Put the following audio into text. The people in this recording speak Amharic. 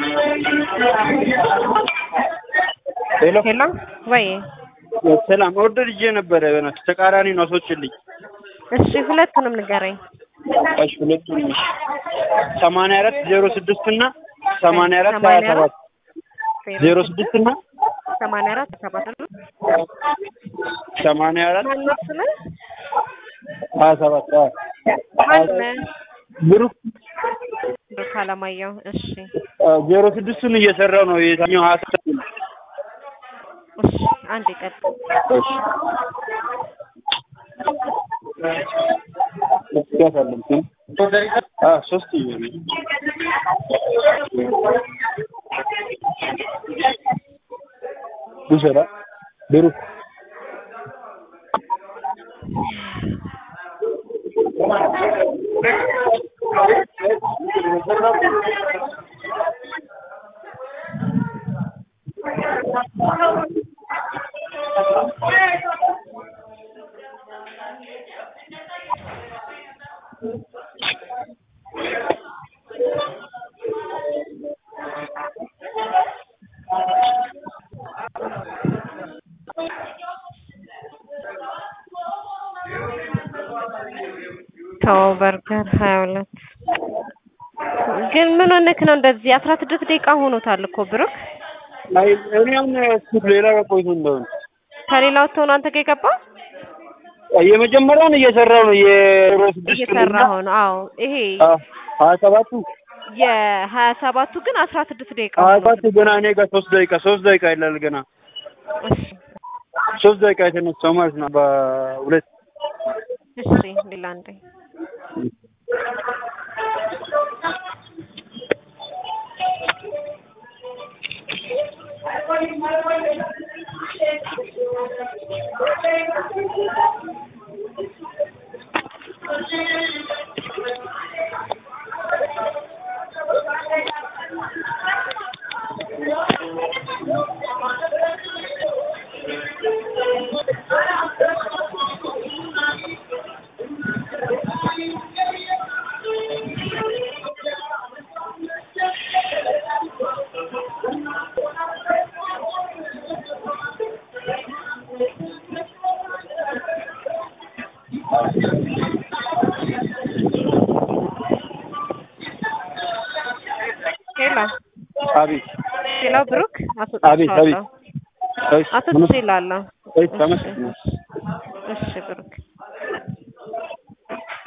ሄሎ ሄሎ ወይ ሰላም ኦርደር ይዤ ነበረ በእናትሽ ተቃራኒ ነው አስወጪልኝ እሺ ሁለቱንም ንገረኝ እሺ ሁለቱን እሺ ሰማንያ አራት ዜሮ ስድስት እና ሰማንያ አራት ሀያ ሰባት ዜሮ ስድስት እና ሰማንያ አራት ሰባት ነው ሰማንያ አራት ማነው ስምህ ሀያ ሰባት አዎ ማነህ ብሩክ ብሩክ አለማየሁ እሺ ዜሮ ስድስቱን እየሰራው ነው የታኛው ሀያ ሰባት ነው እሺ አንድ ይቀጥል እሺ ያሳለም አ ሶስት ይሆናል ውሰዳ ብሩክ ተው በርገር ሀያ ሁለት ግን ምን ሆነክ ነው እንደዚህ አስራ ስድስት ደቂቃ ሆኖታል እኮ ብሩክ አይ እኔ አሁን እስኪ ሌላ ጋር ቆይቶ እንደሆነ ከሌላ ወጥቶ ነው አንተ ጋር የገባ የመጀመሪያውን እየሰራው ነው የዜሮ ስድስት እየሰራ ሆነ አዎ ይሄ ሀያ ሰባቱ የሀያ ሰባቱ ግን አስራ ስድስት ደቂቃ ሀያ ሆኖታል ሰባቱ ገና እኔ ጋር ሶስት ደቂቃ ሶስት ደቂቃ ይላል ገና እሺ ሶስት ደቂቃ የተነሳው ማለት ነው በሁለት እሺ ሌላ አንዴ ሄሎ አቤት ሄሎ ብሩክ አቤት አቤት አስወጥቼዋለሁ እሺ አስወጥቼልሃለሁ እሺ ተመስገን እሺ ብሩክ